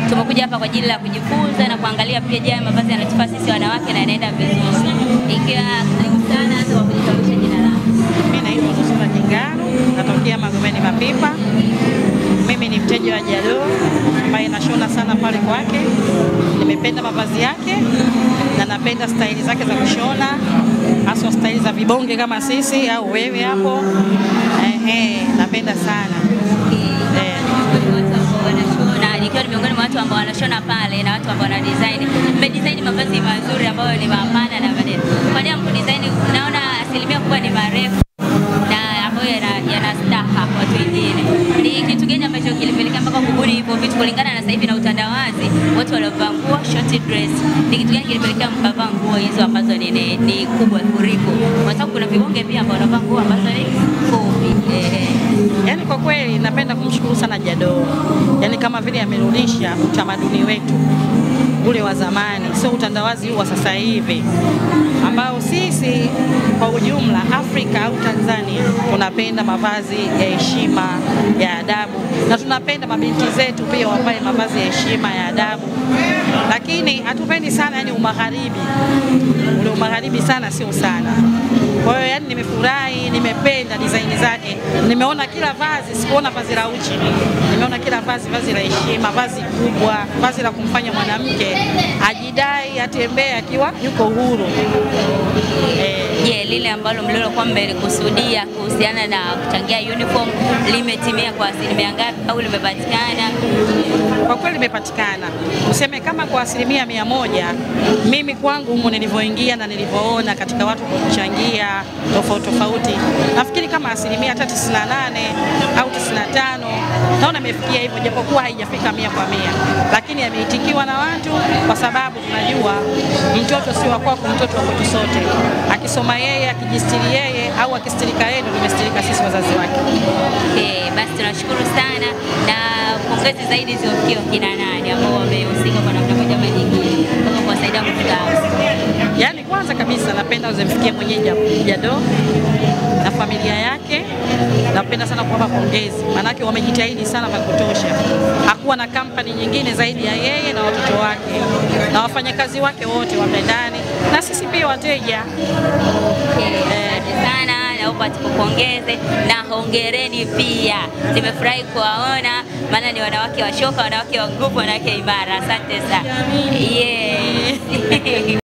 tumekuja hapa kwa ajili ya kujifunza na kuangalia pia, je, mavazi yanatufaa sisi wanawake na yanaenda vizuri. Ikiwa karibu sana, hata kwa kujitambulisha jina lako. Mimi naitwa Nusura Jingaru, natokea Magomeni Mapipa. Mimi ni mteja wa Jado ambaye nashona sana pale kwake. Nimependa mavazi yake na napenda staili zake za kushona, haswa staili za vibonge kama sisi au wewe hapo. Ehe, napenda sana eh. na nikiwa ni miongoni mwa watu ambao wanashona pale na watu ambao wana design. Mmedesign mavazi mazuri ambayo ni mapana na manene. Kwa nini hamkudesign? Naona asilimia kubwa ni marefu na ambayo yana, yana staha kwa watu wengine. Ni kitu gani ambacho kilipelekea mpaka kubuni hivyo vitu kulingana na sasa hivi na utandawazi, watu waliovaa nguo short dress. Ni kitu gani kilipelekea mkavaa nguo hizo ambazo ni, ni, ni kubwa kuliko? Kwa sababu kuna vibonge pia ambao wanavaa nguo ambazo ni fupi. Eh. Yaani kwa kweli napenda kumshukuru sana Jado, yaani kama vile amerudisha utamaduni wetu ule wa zamani, sio utandawazi huu wa sasa hivi ambao sisi kwa ujumla Afrika au Tanzania tunapenda mavazi ya heshima ya adabu, na tunapenda mabinti zetu pia wavae mavazi ya heshima ya adabu, lakini hatupendi sana yani umagharibi, ule umagharibi sana sio sana. Kwa hiyo yani nimefurahi, nimependa design zake, nimeona kila vazi, sikuona vazi la uchi, nimeona kila vazi vazi la heshima, vazi kubwa, vazi la kumfanya mwanamke ajidai, atembee akiwa yuko huru eh. Je, lile ambalo mlilokuwa mmelikusudia kuhusiana na kuchangia uniform limetimia kwa asilimia ngapi au limepatikana? Kwa kweli imepatikana, useme kama kwa asilimia mia moja. Mimi kwangu humo nilivyoingia na nilivyoona katika watu kuchangia tofauti tofauti, nafikiri kama asilimia hata 98 au 95 naona imefikia hivyo, japokuwa haijafika mia kwa mia, lakini yameitikiwa na watu, kwa sababu tunajua mtoto si wa kwako, mtoto wa kwetu sote. Akisoma yeye, akijistiri yeye au akistirika yeye, ndio tumestirika sisi wazazi wake. Okay, basi tunashukuru sana na pongezi zaidi ziwafikie wakina nani ambao wamehusika kwa namna moja ama nyingine mpaka kuwasaidia kufika hapa. Yaani kwanza kabisa napenda uzimfikie mwenyeji Jado na familia yake. Napenda sana kuwapa pongezi, maanake wamejitahidi sana vya kutosha. Hakuwa na kampani nyingine zaidi ya yeye na watoto wake na wafanyakazi wake wote wape ndani na sisi pia wateja. Okay, asante sana, naomba tukupongeze na hongereni pia. Nimefurahi kuwaona, maana ni wanawake washoka, wanawake wa nguvu, wanawake imara. Asante sana. Yes.